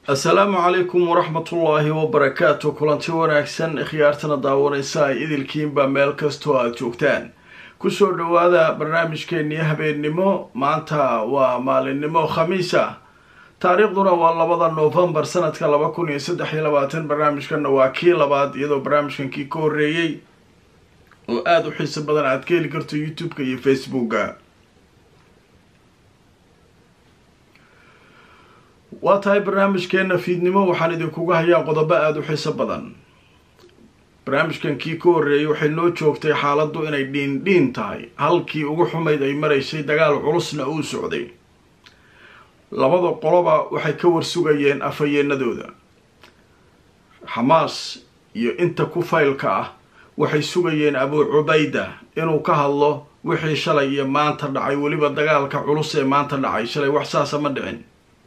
assalaamu calaykum waraxmatullaahi wabarakaatu kulanti wanaagsan khiyaartana daawanaysa ay idilkiinba meel kastoo aada joogtaan kusoo dhowaada barnaamijkeennii habeennimo maanta waa maalinimo khamiisa taariikhduna waa labada noofembar sanadka laba kun iyo saddex iyo labaatan barnaamijkanna waa kii labaad iyadoo barnaamijkan kii ka horreeyey oo aada u xiiso badan aad ka heli karto youtube-ka iyo facebooka waa tahay barnaamijkeena fiidnimo waxaan idinkuga hayaa qodobo aada u xiiso badan barnaamijkan kii ka horreeyay waxay noo joogtay xaaladdu inay dhiindhiin tahay halkii ugu xumayd ay maraysay dagaal culusna uu socday labada qoloba waxay ka warsugayeen afhayeenadooda xamaas iyo inta ku faylka ah waxay sugayeen abuu cubayda inuu ka hadlo wixii shalay iyo maanta dhacay weliba dagaalka culus ee maanta dhacay shalay wax saasa ma dhicin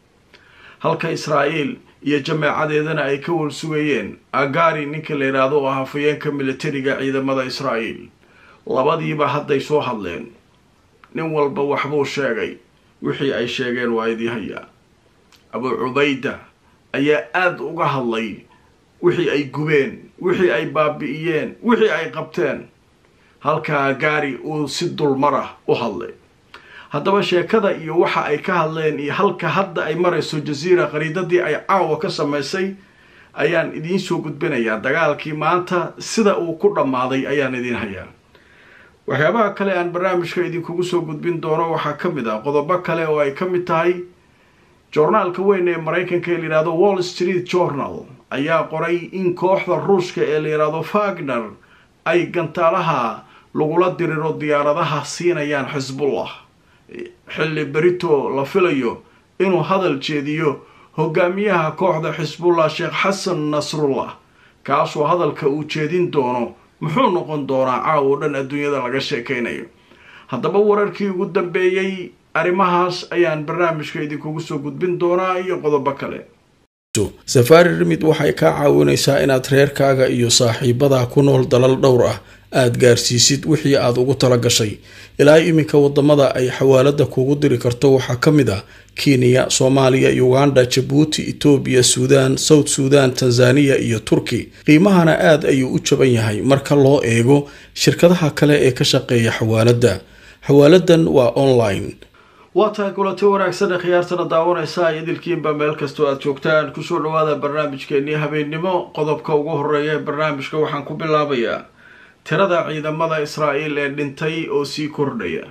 halka israa'iil iyo jameecadeedana ay ka warsugayeen agari ninka la yidhaahdo oo ah hafayeenka militariga ciidamada israa'iil labadiiba hadday soo hadleen nin walba waxbuu sheegay wixii ay sheegeen waa idii hayaa abuu cubayda ayaa aada uga hadlay wixii ay gubeen wixii ay baabi'iyeen wixii ay qabteen halka agari uu si dulmarah u hadlay haddaba sheekada iyo waxa ay ka hadleen iyo halka hadda ay marayso jaziira qariidadii ay caawa ka samaysay ayaan idiin soo gudbinayaa dagaalkii maanta sida uu ku dhammaaday ayaan idiin hayaa waxyaabaha kale aan barnaamijka idinkugu soo gudbin doono waxaa ka mid ah qodobo kale oo ay ka mid tahay joornaalka weyn ee maraykanka ee layidhahdo wall street journal ayaa qoray in kooxda ruushka ee layidhaahdo fagner ay gantaalaha lagula diriro diyaaradaha siinayaan xisbullah xilli berito la filayo inuu hadal jeediyo hogaamiyaha kooxda xisbullah sheekh xasan nasrullah kaasoo hadalka uu jeedin doono muxuu noqon doonaa caawo dhan adduunyada laga sheekaynayo haddaba wararkii ugu dambeeyey arrimahaas ayaan barnaamijka idinkugu soo gudbin doonaa iyo qodobo kale safaari rimid waxay kaa caawinaysaa inaad reerkaaga iyo saaxiibadaa ku nool dalal dhowr ah aada gaarsiisid wixii aada ugu tala gashay ilaa iminka wadamada ay xawaalada kugu diri karto waxaa ka mid ah kenya soomaaliya uganda jabuuti etoobiya suudaan south suudan tanzaniya iyo turki qiimahana aada ayuu u jaban yahay marka loo eego shirkadaha kale ee ka shaqeeya xawaaladda xawaaladan waa online waa tahay kulanti wanaagsan ee khiyaartana daawanaysa ay idilkiinba meel kastoo aada joogtaan kusoo dhawaada barnaamijkeenii habeennimo qodobka ugu horeeya ee barnaamijka waxaan ku bilaabayaa tirada ciidamada israa'iil ee dhintay oo sii kordhaya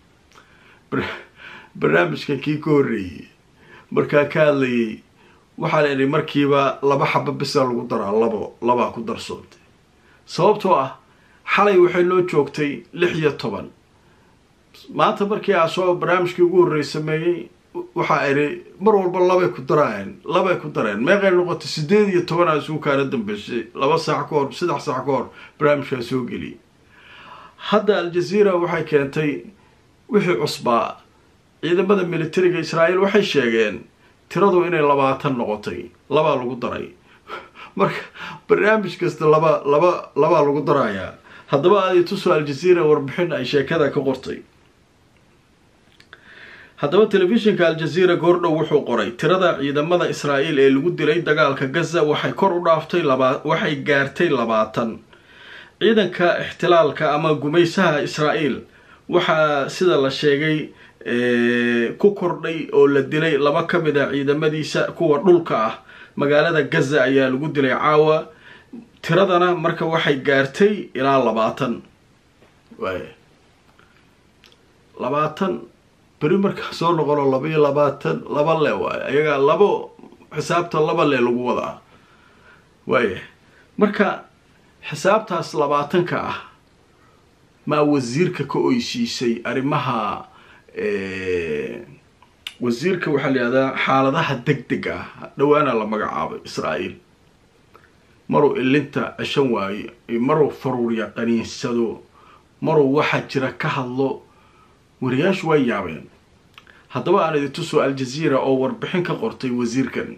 barnaamijkan kii ka horreeyey markaa ka hadlayay waxaa la idhi markiiba laba xaba bisa lagu daraa labo labaa ku darsoontay sababtoo ah xalay waxay noo joogtay lix iyo toban maanta markii aa soo barnaamijkii ugu horreey sameeyey waxaa idhi mar walba labay ku daraayeen labay ku dareen meeqay noqotay sideed iyo toban aa isugu kaana dambeysay laba saac ka hor saddex saac ka hor barnaamijkaa soo geliyay hadda al-jazeera waxay keentay wixii cusbaa ciidamada militariga israa'iil waxay sheegeen tiradu inay labaatan noqotay labaa lagu daray marka barnaamij kasta laba laba labaa lagu darayaa haddaba aadi tuso al-jazeera warbixin ay sheekada ka qortay haddaba telefishinka al-jazeera goordhow wuxuu qoray tirada ciidamada israa'iil ee lagu dilay dagaalka gaza waxay kor u dhaaftay laba waxay gaartay labaatan ciidanka ixtilaalka ama gumaysaha israa'iil waxaa sida la sheegay ku kordhay oo la dilay laba ka mid a ciidamadiisa kuwa dhulka ah magaalada gaza ayaa lagu dilay caawa tiradana marka waxay gaartay ilaa labaatan waay labaatan beri markaa soo noqono laba iyo labaatan laba le waayo ayagaa labo xisaabta laba le lagu wadaa waaya marka xisaabtaas labaatanka ah maa wasiirka ka oysiisay arrimaha wasiirka waxaa la yihahdaa xaaladaha deg deg ah dhawaana la magacaabay israa'iil maruu ilinta ceshan waayo maruu faruurya qaniinsado maruu waxaa jira ka hadlo wariyaashu way yaabeen haddaba aan idin tuso al-jazeera oo warbixin ka qortay wasiirkan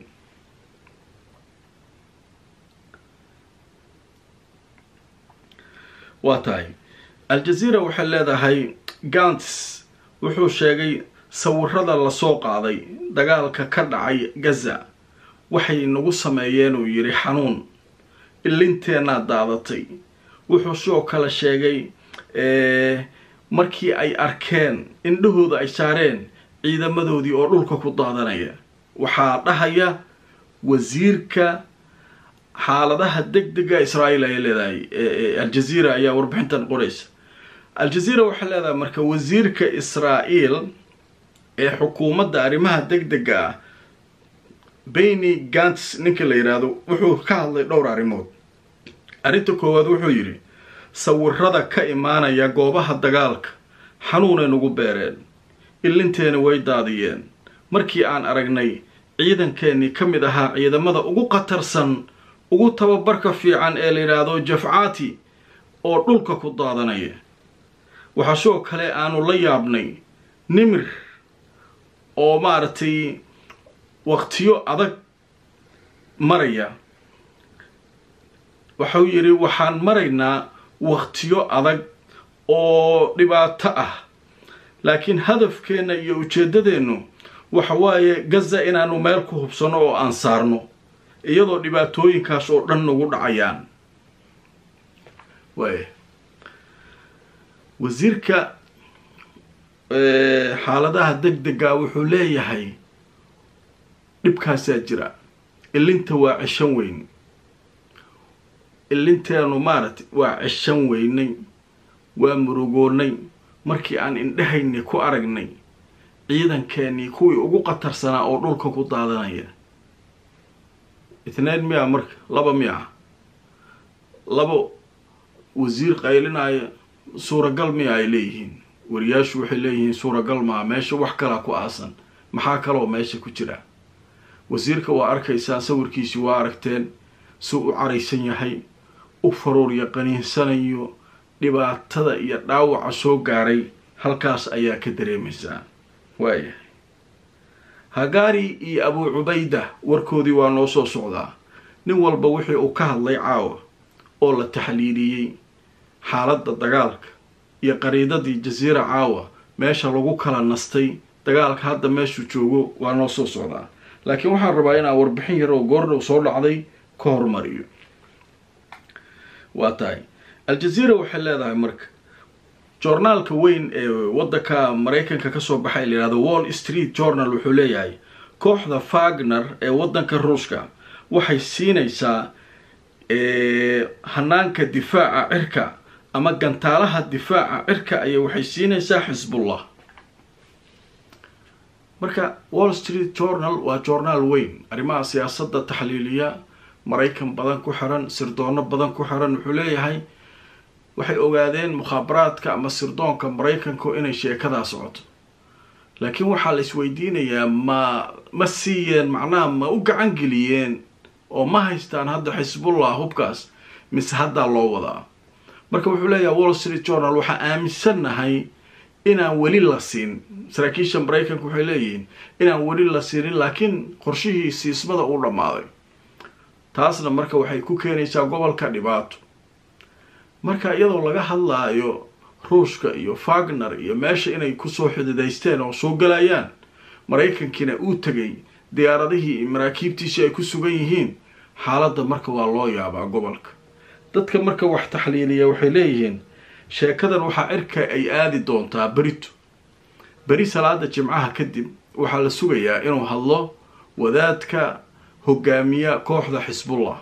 waa tahay al-jazeera waxay leedahay gants wuxuu sheegay sawirada lasoo qaaday dagaalka ka dhacay gaza waxay nagu sameeyeen uu yidhi xanuun ilinteenaa daadatay wuxuu sidoo kale sheegay markii ay arkeen indhahooda ay saareen ciidamadoodii oo dhulka ku daadanaya waxaa dhahaya wasiirka xaaladaha deg dega israa'iil ayay leedahay aljaziira ayaa warbixintan qoraysa aljaziira waxay leedahay marka wasiirka israa'iil ee xukuumadda arrimaha deg dega ah beni gants ninka la yidhaahdo wuxuu ka hadlay dhowr arrimood arrinta koowaad wuxuu yidhi sawirada ka imaanaya goobaha dagaalka xanuunay nagu beereen ilinteena way daadiyeen markii aan aragnay ciidankeenii ka mid ahaa ciidamada ugu khatarsan ugu tababarka fiican ee la yidhaahdo jafcaati oo dhulka ku daadanaya waxaa sidoo kale aanu la yaabnay nimir oo maaragtay waqtiyo adag maraya waxau yidhi waxaan maraynaa waqtiyo adag oo dhibaato ah laakiin hadafkeenna iyo ujeeddadeennu waxa waaye gaza inaanu meel ku hubsano oo aan saarno iyadoo dhibaatooyinkaas oo dhan nagu dhacayaan waaya wasiirka xaaladaha deg dega wuxuu leeyahay dhibkaasaa jira ilinta waa ceshan weyn ilinteenu maaragtay waa ceshan weynay waa murugoonnay markii aan indhahaynii ku aragnay ciidankeenii kuwii ugu khatarsanaa oo dhulka ku daadanaya itnayn miya marka laba miya laba wasiir qaylinaya suuragal miya ay leeyihiin wariyaashu waxay leeyihiin suuragal maa meesha wax kalaa ku aasan maxaa kaloo meesha ku jira wasiirka waa arkaysaan sawirkiisii waa aragteen si u caraysan yahay u faruur yaqaniinsanayo dhibaatada iyo dhaawaca soo gaaray halkaas ayaa ka dareemaysaa waayahay hagaari iyo abuu cubayda warkoodii waa noo soo socdaa nin walba wixii uu ka hadlay caawa oo la taxliiliyey xaaladda dagaalka iyo qariidadii jasiira caawa meesha lagu kala nastay dagaalka hadda meeshuu joogo waa noo soo socdaa laakiin waxaan rabaa inaan warbixin yar oo goordhow soo dhacday ka hormariyo waa tahay aljaziira waxay leedahay marka joornaalka weyn ee waddanka maraykanka kasoo baxay la yihahdo wall street journal wuxuu leeyahay kooxda fagner ee waddanka ruushka waxay siinaysaa hanaanka difaaca cirka ama gantaalaha difaaca cirka ayay waxay siinaysaa xisbullah marka wall street journal waa joornaal weyn arrimaha siyaasadda taxliiliya maraykan badan ku xiran sirdoono badan ku xiran wuxuu leeyahay waxay ogaadeen mukhaabaraadka ama sirdoonka maraykanku inay sheekadaa socoto laakiin waxaa la isweydiinayaa ma ma siiyeen macnaha ma u gacan geliyeen oo ma haystaan hadda xisbullah hubkaas mise haddaa loo wadaa marka wuxuu leeyahay wall street journal waxaa aaminsannahay inaan weli la siin saraakiisha maraykanka waxay leeyihiin inaan weli la siinin laakiin qorshihii siismada uu dhammaaday taasna marka waxay ku keenaysaa gobolka dhibaato marka iyadoo laga hadlaayo ruushka iyo fagner iyo meesha inay kusoo xididaysteen oo soo galayaan maraykankiina uu tegay diyaaradihii iyo maraakiibtiisii ay ku sugan yihiin xaaladda marka waa loo yaabaa gobolka dadka marka wax taxliiliya waxay leeyihiin sheekadan waxaa cirka ay aadi doontaa berito beri salaada jimcaha kadib waxaa la sugayaa inuu hadlo wadaadka hogaamiya kooxda xisbullah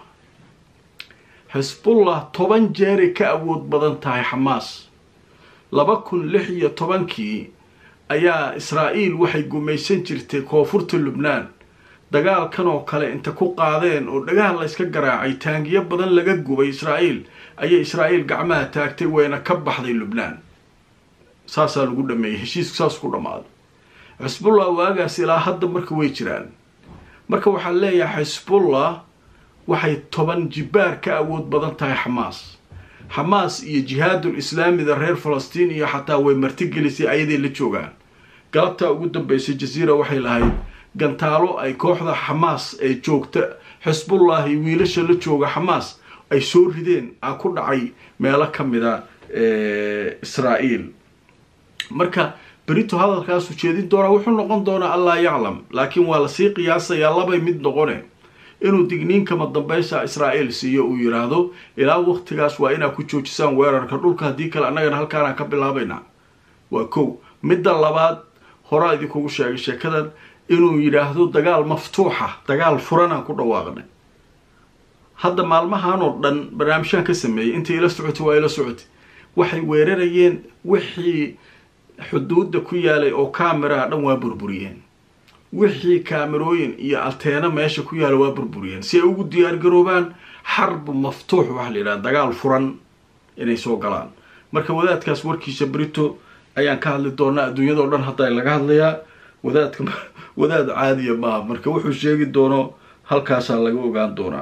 xisbullah toban jeeray ka awood badan tahay xamaas laba kun lix iyo tobankii ayaa israa'iil waxay gumaysan jirtay koonfurta lubnaan dagaalkan oo kale inta ku qaadeen oo dhagaha layska garaacay taangiyo badan laga gubay israa'iil ayay israa'iil gacmaha taagtay wayna ka baxday lubnaan saasaa lagu dhameeyey heshiisku saas ku dhammaaday xisbullah waagaas ilaa hadda marka way jiraan marka waxaa leeyahay xisbullah waxay toban jibaar ka awood badan tahay xamaas xamaas iyo jihaadul islaamida reer falastiin iyo xataa way martigelisay ayaday la joogaan galabtaa ugu dambeysay jasiira waxay lahayd gantaalo ay kooxda xamaas ee joogta xisbullahi wiilasha la jooga xamaas ay soo rideen a ku dhacay meelo ka mida israa'iil marka berito hadalkaasu jeedin doonaa wuxuu noqon doonaa allah yaclam laakiin waa lasii qiyaasayaa labay mid noqone inuu digniinkama dambaysa israa'iil siiyo uu yidhaahdo ilaa waqtigaas waa inaad ku joojisaan weerarka dhulka haddii kale annagana halkaanaan ka bilaabaynaa waa kow midda labaad horaa idinkugu sheegay sheekadan inuu yidhaahdo dagaal maftuuxa dagaal furanaan ku dhawaaqnay hadda maalmahan oo dhan barnaamijyaan ka sameeyey intay ila socotay waa ila socotay waxay weerarayeen wixii xuduudda ku yaalay oo kaamiraha dhan waa burburiyeen wixii kaamirooyin iyo alteena meesha ku yaala waa burburiyeen si ay ugu diyaargaroobaan xarbu maftuux waxaa la yidhaha dagaal furan inay soo galaan marka wadaadkaas warkiisa brito ayaan ka hadli doonaa adduunyadao dhan hadda laga hadlayaa wadaadka wadaad caadiya maaha marka wuxuu sheegi doono halkaasaa laga ogaan doonaa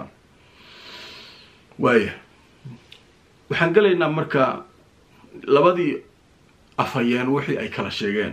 waaya waxaan gelaynaa marka labadii afhayeen wixii ay kala sheegeen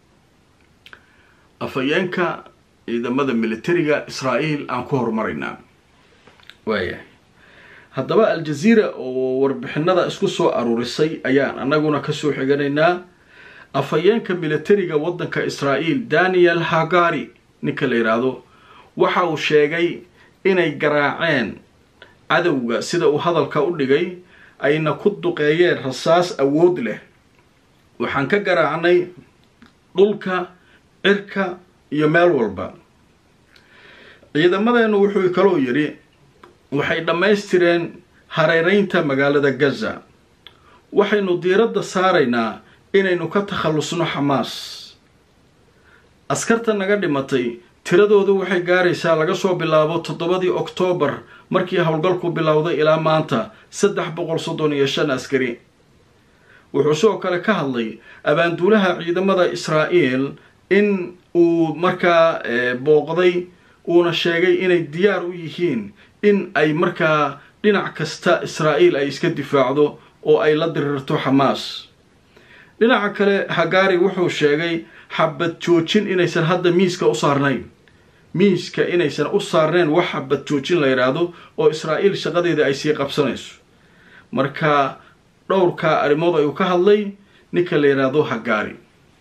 afhayeenka ciidamada militariga israa'iil aan ku horumaraynaa waaya haddaba al-jaziira oo warbixinada isku soo aruurisay ayaan annaguna kasoo xiganaynaa afhayeenka militariga waddanka israa'iil daniel hagari ninka la yidhaahdo waxa uu sheegay inay garaaceen cadowga sida uu hadalka u dhigay ayna ku duqeeyeen rasaas awood leh waxaan ka garaacnay dhulka cirka iyo meel walba ciidamadeenu wuxuu kaloo yidhi waxay dhammaystireen hareereynta magaalada gaza waxaynu diiradda saaraynaa inaynu ka takhallusno xamaas askarta naga dhimatay tiradoodu waxay gaaraysaa laga soo bilaabo toddobadii oktoobar markii howlgalku bilowday ilaa maanta saddex boqol soddon iyo shan askari wuxuu sidoo kale ka hadlay abaanduulaha ciidamada israa'iil in uu markaa booqday uuna sheegay inay diyaar u yihiin in ay markaa dhinac kasta israa'iil ay iska difaacdo oo ay la dirirto xamaas dhinaca kale hagaari wuxuu sheegay xabad joojin inaysan hadda miiska u saarnayn miiska inaysan u saarnayn wax xabad joojin la yidhaahdo oo israa'iil shaqadeeda ay sii qabsanayso marka dhowrka arrimood ayuu ka hadlay ninka la yidhaahdo hagaari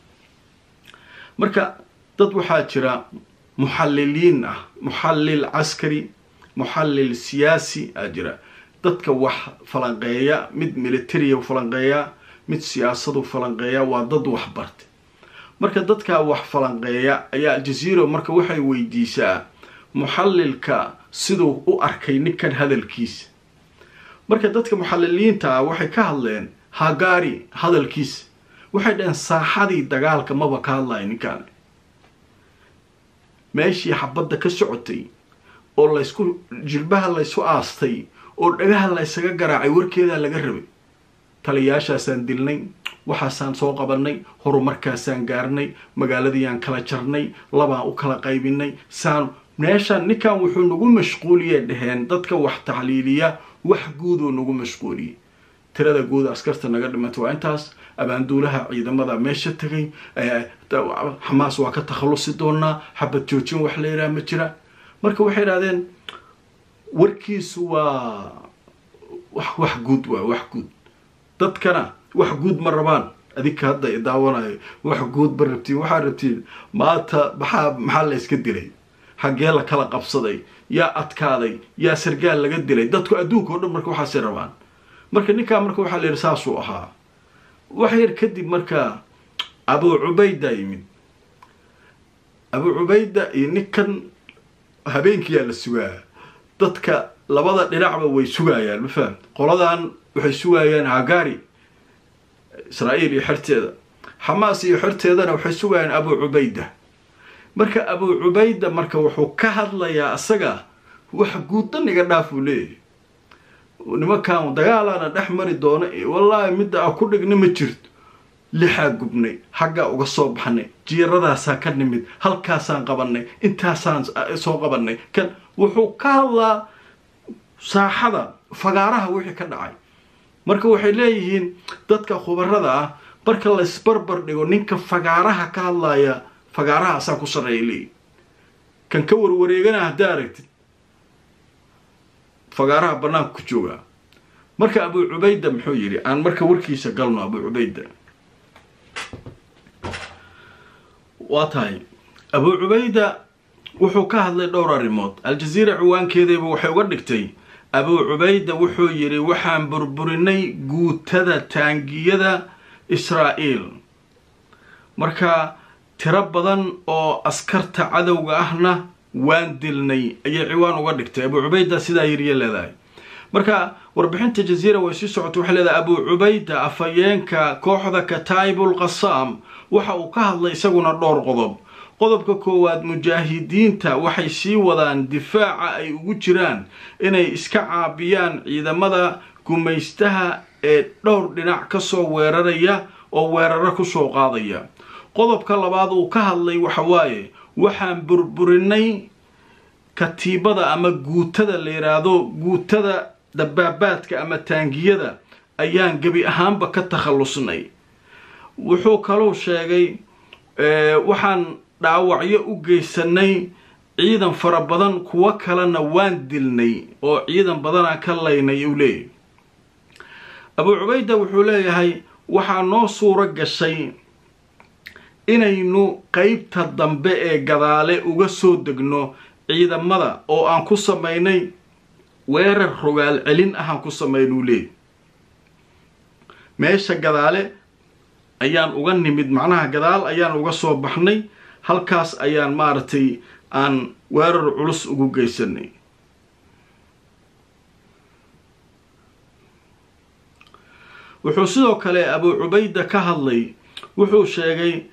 marka dad waxaa jira muxalliliin ah muxallil caskari muxallil siyaasi aa jira dadka wax falanqeeya mid militariya falanqeeya mid siyaasadu falanqeeya waa dad wax bartay marka dadkaa wax falanqeeya ayaa aljaziira marka waxay weydiisaa muxallilka siduu u arkay ninkan hadalkiisa marka dadka muxalliliinta ah waxay ka hadleen hagaari hadalkiisa waxay dhaheen saaxadii dagaalka maba ka hadlaya ninkaan meeshii xabadda ka socotay oo laysku jilbaha laysu aastay oo dhagaha laysaga garaacay warkeedaa laga rabay taliyaashaasaan dilnay waxaasaan soo qabanay horumarkaasaan gaarnay magaaladiiyaan kala jarnay labaan u kala qaybinay saan meeshaan ninkan wuxuu nagu mashquuliyee dhaheen dadka wax taxliiliya wax guudoo nagu mashquuliyey tirada guud askarta naga dhimatay waa intaas abaanduulaha ciidamada meesha tegay xamaas waa ka takhallusi doonaa xabad joojin wax la yidhaha ma jira marka waxay idhahdeen warkiisu waa wax wax guud waa wax guud dadkana wax guud ma rabaan adinka hadda i daawanayo wax guud ma rabtiin waxaa rabtiin maanta maxaa maxaa la yska dilay xaggee la kala qabsaday yaa adkaaday yaa sargaal laga dilay dadku adduunka o dhan marka waxaasay rabaan marka ninkaa marka waxaa la yidhi saasuu ahaa wax yar kadib marka abuu cubayda yimid abuu cubayda iyo ninkan habeenkiyaa la sugaa dadka labada dhinacba way sugayaan ma fahamt qoladan waxay sugayaan hagari israa'iil iyo xerteeda xamaas iyo xerteedana waxay sugayaan abuu cubayda marka abuu cubayda marka wuxuu ka hadlayaa asaga wax guuddan iga dhaaf uu leeyahay nimankan dagaalaana dhex mari doona wallaahi midda a ku dhigna ma jirto lixaa gubnay xaggaa uga soo baxnay jiiradaasaa ka nimid halkaasaan qabanay intaasaan soo qabanay kan wuxuu ka hadlaa saaxada fagaaraha wixii ka dhacay marka waxay leeyihiin dadka khubarada ah marka laysbarbar dhigo ninka fagaaraha ka hadlaya fagaaraha asaa ku sarreeya leeyihi kan ka warwareegana haddaa aragtid fagaaraha banaanka ku joogaa marka abuu cubayda muxuu yidhi aan marka warkiisa galno abuu cubayda waa tahay abuu cubayda wuxuu ka hadlay dhowr arrimood al-jaziira ciwaankeedayba waxay uga dhigtay abuu cubayda wuxuu yidhi waxaan burburinay guutada taangiyada israa'iil marka tiro badan oo askarta cadowga ahna waan dilnay ayay ciwaan uga dhigtay abuu cubayda sidaa yiriya leedahay marka warbixinta jaziira way sii socotay waxay leedahay abuu cubayda afhayeenka kooxda kataibul qasaam waxa uu ka hadlay isaguna dhowr qodob qodobka koowaad mujaahidiinta waxay sii wadaan difaaca ay ugu jiraan inay iska caabiyaan ciidamada gumaystaha ee dhowr dhinac kasoo weeraraya oo weeraro kusoo qaadaya qodobka labaad uu ka hadlay waxa waaye waxaan burburinay katiibada ama guutada la yidhaahdo guutada dabaabaadka ama taangiyada ayaan gebi ahaanba ka takhallusnay wuxuu kaluu sheegay waxaan dhaawacyo u geysanay ciidan fara badan kuwo kalena waan dilnay oo ciidan badanaa ka laynay uu leeyahy abuu cubayda wuxuu leeyahay waxaa noo suuro gashay inaynu qeybta dambe ee gadaale uga soo degno ciidamada oo aan ku samaynay weerar rogaal celin ahaan ku samaynuu leeyahy meesha gadaale ayaan uga nimid macnaha gadaal ayaan uga soo baxnay halkaas ayaan maaragtay aan weerar culus ugu geysanay wuxuu sidoo kale abuu cubayda ka hadlay wuxuu sheegay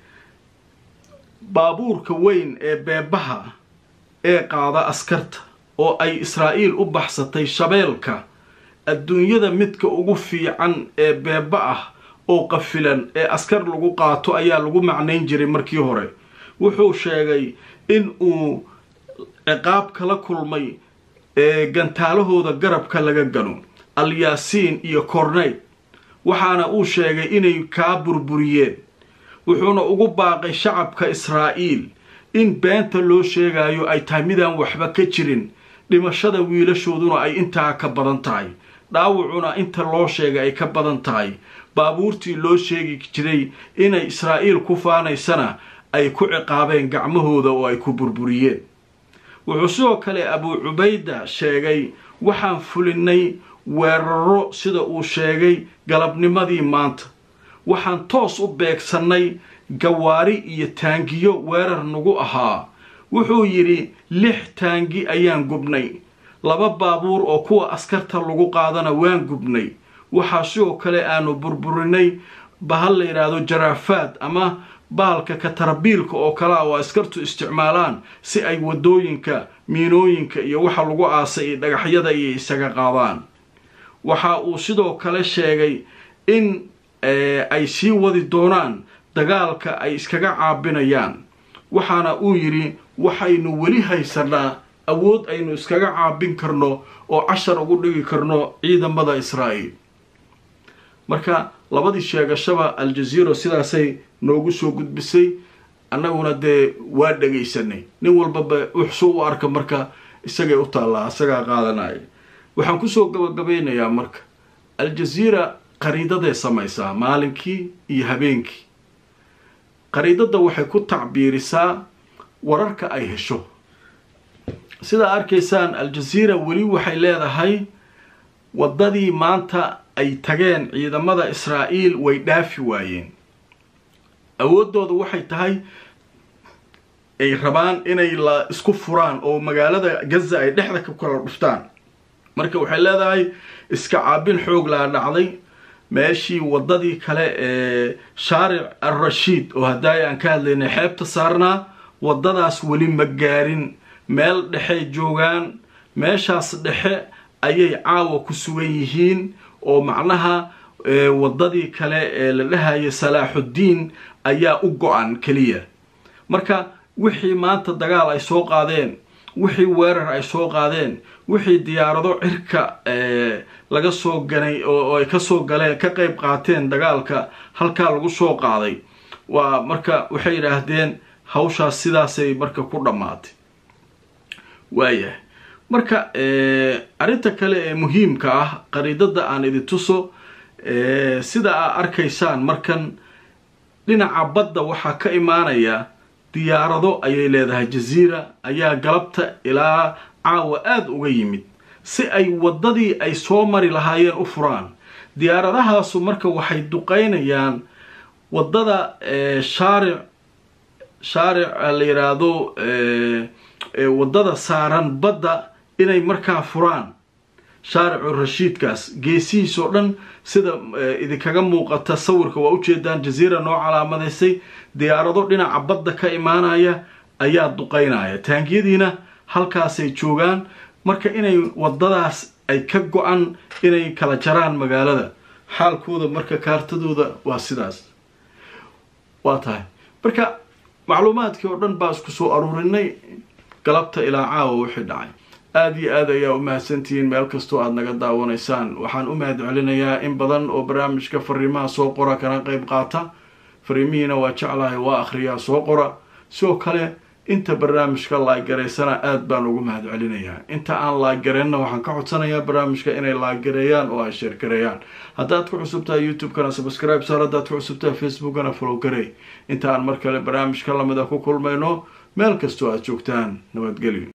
baabuurka weyn ee beebaha ee qaada askarta oo ay israa'iil u baxsatay shabeelka adduunyada midka ugu fiican ee beeba ah oo qafilan ee askar lagu qaato ayaa lagu macnayn jiray markii hore wuxuu sheegay in uu ciqaab kala kulmay ee gantaalahooda garabka laga gano alyaasiin iyo korneyd waxaana uu sheegay inay kaa burburiyeen wuxuuna ugu baaqay shacabka israa'iil in beenta loo sheegayo ay tahay midaan waxba ka jirin dhimashada wiilashooduna ay intaa ka badan tahay dhaawacuna inta loo sheegay ay ka badan tahay baabuurtii loo sheegi jiray inay israa'iil ku faanaysana ay ku ciqaabeen gacmahooda oo ay ku burburiyeen wuxuu sidoo kale abuu cubayda sheegay waxaan fulinay weeraro sida uu sheegay galabnimadii maanta waxaan toos u beegsannay gawaari iyo taangiyo weerar nagu ahaa wuxuu yidhi lix taangi ayaan gubnay laba baabuur oo kuwa askarta lagu qaadana waan gubnay waxaa sidoo kale aanu burburinay bahal la yidhaahdo jaraafaad ama baalka katarabiilka oo kalea oo askartu isticmaalaan si ay waddooyinka miinooyinka iyo waxa lagu aasay iyo dhagaxyada iyo isaga qaadaan waxa uu sidoo kale sheegay in ay sii wadi doonaan dagaalka ay iskaga caabinayaan waxaana uu yidhi waxaynu weli haysanaa awood aynu iskaga caabin karno oo cashar ugu dhigi karno ciidamada israa'iil marka labadii sheegashaba al-jaziira sidaasay noogu soo gudbisay annaguna dee waa dhegaysanay nin walbaba wuxsuu u arka marka isagay u taallaa isagaa qaadanaya waxaan kusoo gabagabeynayaa marka al-jaziira qariidaday samaysaa maalinkii iyo habeenkii qariidada waxay ku tacbiirisaa wararka ay hesho sidaa arkaysaan al-jaziira weli waxay leedahay waddadii maanta ay tageen ciidamada israa'iil way dhaafi waayeen awooddooda waxay tahay ay rabaan inay la isku furaan oo magaalada gaza ay dhexda ka kala dhuftaan marka waxay leedahay iska caabin xoog laa dhacday meeshii waddadii kale ee shaaric al-rashiid oo haddaay aan ka hadlaynay xeebta saarnaa waddadaas weli ma gaarin meel dhexey joogaan meeshaas dhexe ayay caawa ku sugan yihiin oo macnaha waddadii kale ee la dhahaya salaaxuddiin ayaa u go-an keliya marka wixii maanta dagaal ay soo qaadeen wixii weerar ay soo qaadeen wixii diyaarado cirka laga soo ganay oo ay kasoo galeen ka qeyb qaateen dagaalka halkaa lagu soo qaaday waa marka waxay yidhaahdeen hawshaas sidaasay marka ku dhammaatay waayahay marka arrinta kale ee muhiimka ah qariidada aan idin tuso sida aa arkaysaan markan dhinaca badda waxaa ka imaanaya diyaarado ayay leedahay jaziira ayaa galabta ilaa caawa aada uga yimid si ay waddadii ay soo mari lahaayeen u furaan diyaaradahaasu marka waxay duqeynayaan waddada shaaric shaaric la yidhaahdo waddada saaran badda inay markaa furaan shaaricu rashiidkaas geesihiis oo dhan sida idinkaga muuqata sawirka waa ujeedaan jaziira noo calaamadaysay diyaarado dhinaca badda ka imaanaya ayaa duqeynaya taangiyadiina halkaasay joogaan marka inay waddadaas ay ka go-an inay kala jaraan magaalada xaalkooda marka kaartadooda waa sidaas waa tahay marka macluumaadkii oo dhan baa isku soo aruurinay galabta ilaa caawa wixii dhacay aada iyo aad ayaa u mahadsantihiin meel kastoo aada naga daawanaysaan waxaan u mahad celinayaa in badan oo barnaamijka fariimaha soo qora kana qeyb qaata fariimihiina waa jeclahay waa akhriyaa soo qora sidoo kale inta barnaamijka laagaraysana aada baan ugu mahad celinayaa inta aan laaggareenna waxaan ka codsanayaa barnaamijka inay laaggareeyaan oo ay sheergareeyaan haddaad ku cusubtahay youtube-kana subscribe saar haddaad ku cusubtahay facebookana follow garey inta aan mar kale barnaamijka lamida ku kulmayno meel kastoo aad joogtaan nabadgelyo